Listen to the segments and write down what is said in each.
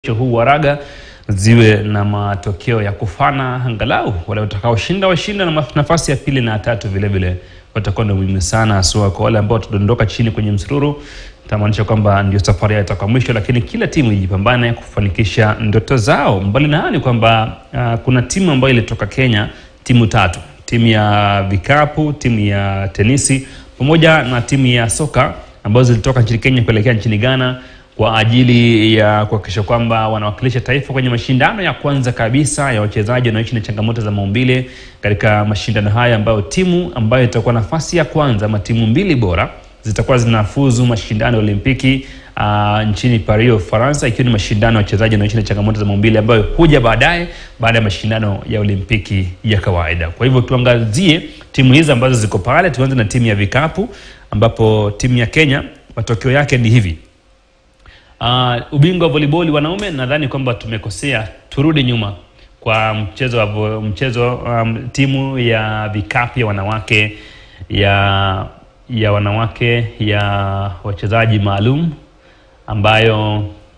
huu wa raga ziwe na matokeo ya kufana, angalau wale watakaoshinda washinda, na nafasi ya pili na tatu vile vile watakuwa na muhimu sana, haswa kwa wale ambao watadondoka chini kwenye msururu. Itamaanisha kwamba ndio safari yao itakuwa mwisho, lakini kila timu ijipambane kufanikisha ndoto zao. Mbali na hayo ni kwamba uh, kuna timu ambayo ilitoka Kenya, timu tatu, timu ya vikapu, timu ya tenisi pamoja na timu ya soka ambazo zilitoka nchini Kenya kuelekea nchini Ghana kwa ajili ya kuhakikisha kwamba wanawakilisha taifa kwenye mashindano ya kwanza kabisa ya wachezaji wanaoishi na changamoto za maumbile katika mashindano haya, ambayo timu ambayo itakuwa nafasi ya kwanza ama timu mbili bora zitakuwa zinafuzu mashindano ya Olimpiki uh, nchini Paris, Ufaransa, ikiwa ni mashindano ya wachezaji wanaoishi na changamoto za maumbile ambayo huja baadaye baada ya mashindano ya Olimpiki ya kawaida. Kwa hivyo tuangazie timu hizi ambazo ziko pale. Tuanze na timu ya vikapu ambapo timu ya Kenya matokeo yake ni hivi. Uh, ubingwa wa volleyball wanaume, nadhani kwamba tumekosea, turudi nyuma kwa mchezo wa vo- mchezo um, timu ya vikapu ya wanawake ya ya wanawake ya wachezaji maalum ambayo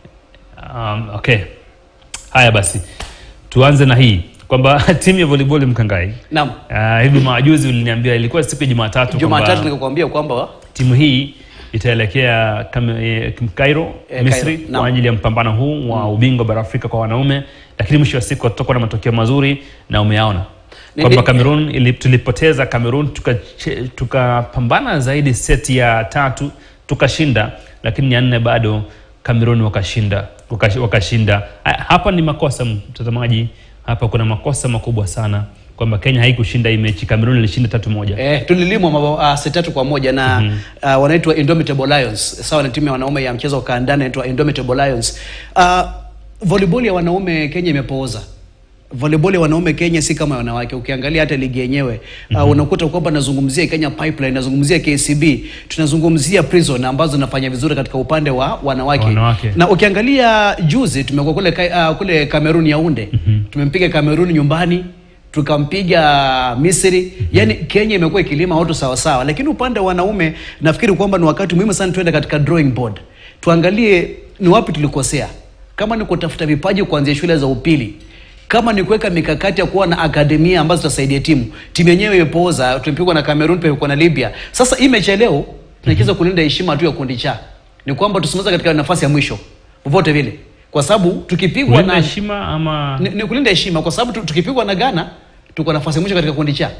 um, okay. Haya basi tuanze na hii kwamba timu ya volleyball Mkangai, Naam. uh, hivi majuzi uliniambia ilikuwa siku ya Jumatatu Jumatatu kwamba nikakwambia kwamba timu hii itaelekea Kam- eh, Cairo, Eh, Misri Cairo, naam. kwa ajili ya mpambano huu wa ubingwa bara Afrika kwa wanaume, lakini mwisho wa siku tutakuwa na matokeo mazuri na umeaona Ni- kwamba ni- Cameroon ili, tulipoteza Cameroon tukache- tukapambana zaidi seti ya tatu tukashinda, lakini ya nne bado Cameroon wakashinda wakash- wakashinda. Ha- Hapa ni makosa mtazamaji, hapa kuna makosa makubwa sana kwamba Kenya haikushinda hii mechi, Cameroon ilishinda tatu moja. eh, tulilimwa mabao uh, seti tatu kwa moja na uh, wanaitwa Indomitable Lions sawa na timu ya wanaume ya mchezo wa kandanda inaitwa Indomitable Lions. Uh, volleyball ya wanaume Kenya imepooza. Volleyball ya wanaume Kenya si kama ya wanawake. Ukiangalia hata ligi yenyewe uh, unakuta kwamba nazungumzia Kenya Pipeline, nazungumzia KCB, tunazungumzia Prison ambazo zinafanya vizuri katika upande wa wanawake. Wanawake. Na ukiangalia juzi tumekuwa kule Ka- uh, kule Cameroon Yaounde. Tumempiga Cameroon nyumbani tukampiga Misri. Yani Kenya imekuwa ikilima watu sawa sawa, lakini upande wa wanaume nafikiri kwamba ni wakati muhimu sana tuende katika drawing board, tuangalie ni wapi tulikosea, kama ni kutafuta vipaji kuanzia shule za upili kama ni kuweka mikakati ya kuwa na akademia ambazo zitasaidia timu. Timu yenyewe imepooza, tumepigwa na Cameroon, tumepigwa na Libya. Sasa hii mechi ya leo tunacheza kulinda heshima tu ya kundi cha, ni kwamba tusimalize katika nafasi ya mwisho popote vile, kwa sababu tukipigwa Kulinda na heshima ama ni, ni kulinda heshima kwa sababu tu- tukipigwa na Ghana tuko nafasi ya mwisho katika kundi cha.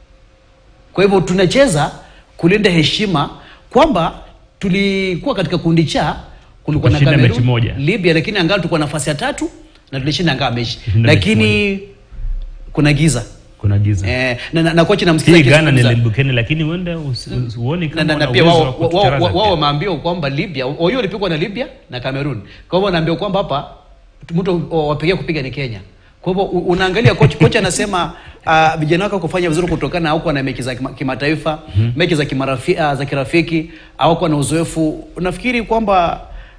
Kwa hivyo tunacheza kulinda heshima kwamba tulikuwa katika kundi cha, kulikuwa na Tukashinda mechi Cameroon, moja. Libya, lakini angalau tulikuwa nafasi ya tatu na tulishinda angalau mechi, Tulishinda mechi lakini kuna giza kuna giza eh, na, na, na kocha namsikiza hii Ghana ni akizungumza. limbukeni, lakini huenda usi- usi- huoni na, kama na, na wana pia uwezo wao wa wao- kutucharaza wao pia. wameambiwa kwamba Libya wao hiyo walipigwa na Libya na Cameroon. Kwa hivyo wanaambiwa kwamba hapa mtu wapigia kupiga ni Kenya. Kwa hivyo u- unaangalia kocha kocha anasema ah, vijana wake kufanya vizuri kutokana na hawakuwa na mechi za kima- kimataifa, mechi za kimarafi, ah, za kirafiki, hawakuwa na uzoefu. Unafikiri kwamba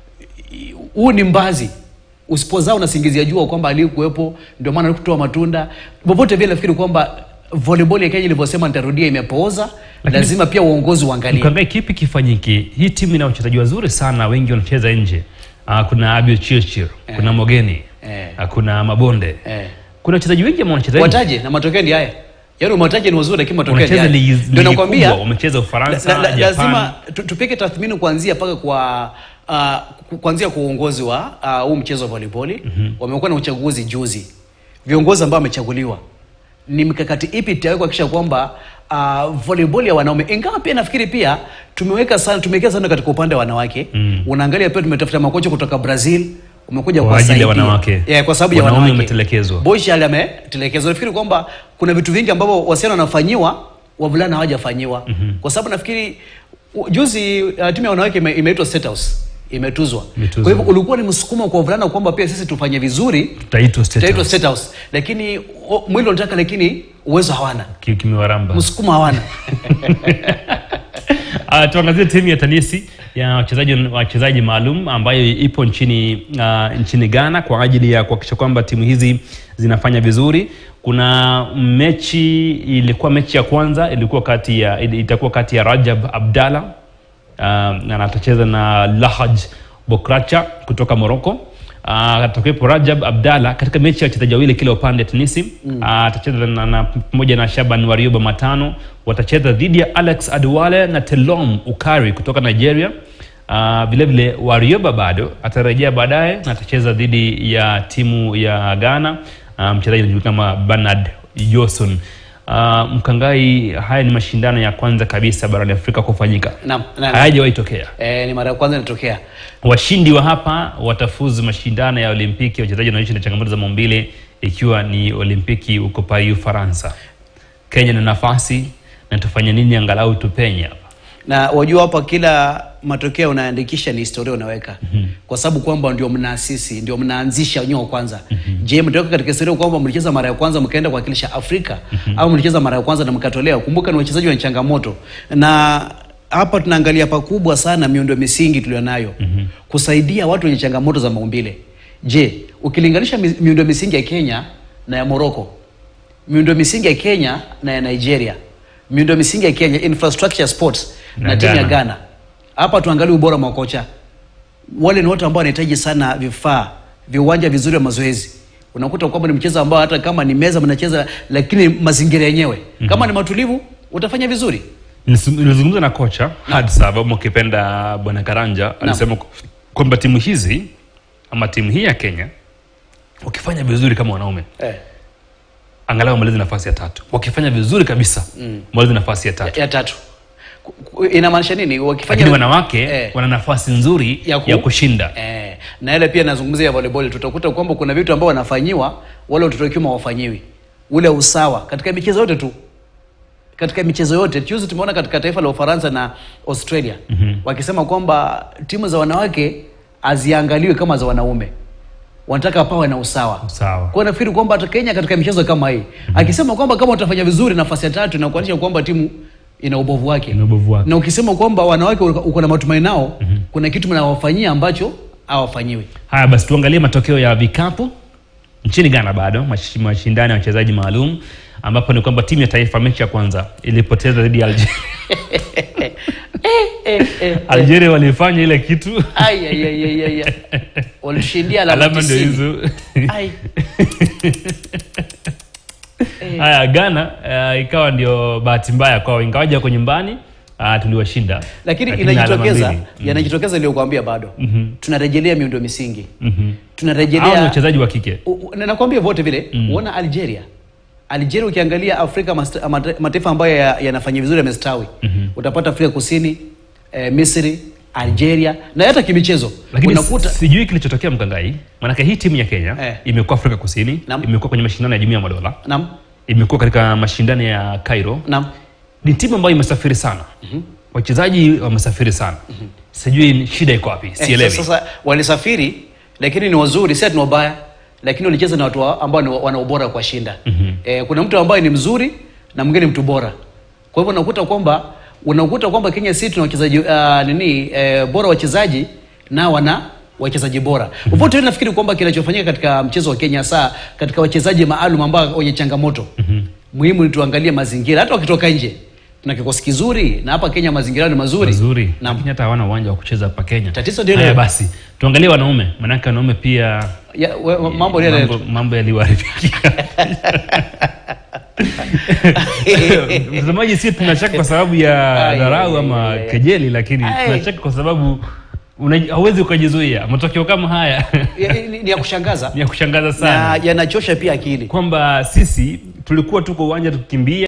i- huu ni mbazi usipozaa unasingizia jua kwamba alikuwepo ndio maana alikutoa matunda popote vile nafikiri kwamba volleyball ya Kenya ilivyosema nitarudia imepooza Lakini- lazima pia uongozi uangalie Mkangai, kipi kifanyike? Hii timu ina wachezaji wazuri sana, wengi wanacheza nje. Ah, kuna Abio Chirchir, kuna Mogeni, Eh. ah, kuna Mabonde, eh. kuna wachezaji wengi ambao wanacheza nje. wataje na matokeo ndi haya yaani umewataje ni wazuri lakini matokeo ndi Wanacheza haya ligi ndio ligi nakwambia kubwa, wamecheza Ufaransa, la, la, Japan. lazima tu- tupige tathmini kuanzia mpaka kwa uh, ku- kuanzia kwa uongozi wa ah, huu mchezo wa volleyball wamekuwa na uchaguzi juzi viongozi ambao wamechaguliwa ni mikakati ipi itawekwa kuhakikisha kwamba uh, volleyball ya wanaume ingawa pia nafikiri pia tumeweka sana tumewekea sana katika upande wa wanawake Mm. unaangalia pia tumetafuta makocha kutoka Brazil umekuja Kwa ajili ya kuwasaidia. wanawake. yeah, kwa sababu ya Wanaume wanawake wametelekezwa. Boshi ali ametelekezwa. Nafikiri kwamba kuna vitu vingi ambavyo wasichana wanafanyiwa wavulana hawajafanyiwa. Kwa sababu nafikiri u- juzi uh, timu ya wanawake ime- imeitwa State House imetuzwa. Imetuzwa. Kwa hivyo ulikuwa ni msukumo kwa wavulana kwamba pia sisi tufanye vizuri Tutaitwa State tutaitwa House. State House, lakini o, mwili unataka lakini uwezo hawana, Ki- kimewaramba. msukumo hawana. Uh, tuangazie timu ya tenisi ya wachezaji wachezaji maalum ambayo ipo nchini uh, nchini Ghana kwa ajili ya kuhakikisha kwamba timu hizi zinafanya vizuri. Kuna mechi ilikuwa mechi ya kwanza ilikuwa kati ya itakuwa kati ya Rajab Abdalla uh, na atacheza na Lahaj Bokracha kutoka Morocco. Uh, atakuwepo Rajab Abdalla katika mechi ya wachezaji wawili kila upande Tunisi. Uh, atacheza na, na, pamoja na Shaban Warioba matano. Watacheza dhidi ya Alex Aduwale na Telom Ukari kutoka Nigeria. Uh, vile vile Warioba bado atarejea baadaye na atacheza dhidi ya timu ya Ghana. Uh, mchezaji anajulikana kama Bernard Johnson. Uh, Mkangai, haya ni mashindano ya kwanza kabisa barani Afrika kufanyika, Naam, naam. hayajawahi tokea. Eh, ni mara ya kwanza inatokea. Washindi wa hapa watafuzu mashindano ya Olimpiki ya wachezaji wanaoishi na changamoto za maumbile, ikiwa ni Olimpiki huko Paris, Ufaransa. Kenya na nafasi na tufanye nini angalau tupenye hapa. na wajua hapa kila matokeo unaandikisha ni historia unaweka kwa sababu kwamba ndio mnaasisi ndio mnaanzisha wenyewe wa kwanza je mtoka katika historia kwamba mlicheza mara ya kwanza mkaenda kuwakilisha afrika au mlicheza mara ya kwanza na mkatolewa kumbuka ni wachezaji wenye changamoto na hapa tunaangalia pakubwa sana miundo misingi tulionayo kusaidia watu wenye changamoto za maumbile je ukilinganisha mi- miundo misingi ya kenya na ya moroko miundo misingi ya Kenya na ya Nigeria, miundo misingi ya Kenya infrastructure sports na, Na timu ya Ghana. Ghana. Hapa tuangalie ubora wa makocha. Wale ni watu ambao wanahitaji sana vifaa, viwanja vizuri vya mazoezi. Unakuta kwamba ni mchezo ambao hata kama ni meza mnacheza, lakini mazingira yenyewe kama ni matulivu, utafanya vizuri. Nilis- Nilizungumza na kocha Hadsa Babu ukipenda Bwana Karanja alisema ku- kwamba timu hizi ama timu hii ya Kenya wakifanya vizuri kama wanaume Eh, angalau wamalize nafasi ya tatu, wakifanya vizuri kabisa wamalize nafasi ya tatu. ya, ya tatu Ku- ku- inamaanisha nini? Wakifanya Lakini wanawake Eh. wana nafasi nzuri Ya ya, ku- kushinda. Eh, na ile pia nazungumzia ya volleyball, tutakuta kwamba kuna vitu ambao wanafanyiwa wale watoto wa kiume hawafanyiwi, ule usawa katika michezo yote tu, katika michezo yote. Juzi tumeona katika taifa la Ufaransa na Australia wakisema kwamba timu za wanawake haziangaliwi kama za wanaume, wanataka pawe na usawa. Sawa. Kwa nafikiri kwamba hata Kenya katika michezo kama hii akisema kwamba kama utafanya vizuri nafasi ya tatu, na kuonyesha kwamba timu ina ubovu wake Ina ubovu wake. na ukisema kwamba wanawake uko uko na matumaini nao kuna kitu mnawafanyia ambacho hawafanyiwi. Haya basi, tuangalie matokeo ya vikapu nchini Ghana. Bado mash- mashindano ya wachezaji maalum, ambapo ni kwamba timu ya taifa mechi ya kwanza ilipoteza dhidi ya Algeria. Algeria walifanya ile kitu, Ai, ai, ai, ai, ai, ai. Walishindia alama alama ndio 90. hizo. Ai. Haya, Ghana uh, ikawa ndio bahati mbaya kwao, ingawaja wako nyumbani uh, tuliwashinda, Lakini alama inajitokeza mbili. yanajitokeza iliyokuambia bado tunarejelea miundo misingi Mhm. Hao ni tunarejelea wachezaji wa kike. U- u- na nakwambia vote vile uona Algeria Algeria ukiangalia Afrika masta- mate- mataifa ambayo ya- yanafanya vizuri yamestawi utapata Afrika Kusini eh, Misri Algeria na hata kimichezo Lakini unakuta sijui kilichotokea Mkangai, maanake hii timu ya Kenya Eh. imekuwa Afrika Kusini, Naam. imekuwa kwenye mashindano ya Jumuiya ya Madola, nam imekuwa katika mashindano ya Cairo. nam Ni timu ambayo imesafiri sana, wachezaji wamesafiri sana. Sijui shida iko wapi, Eh, sielewi. sasa, sasa walisafiri lakini ni wazuri, si ati ni wabaya, lakini walicheza na watu wa- ambao ni wa- wana ubora kwa shinda. Eh, kuna mtu ambaye ni mzuri na mwingine mtu bora. Kwa hivyo unakuta kwamba unakuta kwamba Kenya si tuna wachezaji uh, nini eh, bora wachezaji na wana wachezaji bora. Popote mm nafikiri kwamba kinachofanyika katika mchezo wa Kenya saa katika wachezaji maalum ambao wenye changamoto. Muhimu ni tuangalie mazingira hata wakitoka nje. Tuna kikosi kizuri na hapa Kenya mazingira ni mazuri. Mazuri, Naam. lakini hata hawana uwanja wa kucheza hapa Kenya. Tatizo ndio Haya hilo. basi, tuangalie wanaume, maanake wanaume pia Ya, we, we- mambo yale mambo, mambo yaliwaharibikia. Mtazamaji, si tunacheka kwa sababu ya Ai, dharau ai, ama ai, ai. kejeli, lakini Ai. tunacheka kwa sababu una- hauwezi ukajizuia. Matokeo kama haya Ya- ni, ni ya kushangaza ni ya kushangaza na sana, yanachosha pia akili. kwamba sisi tulikuwa tuko uwanja tukikimbia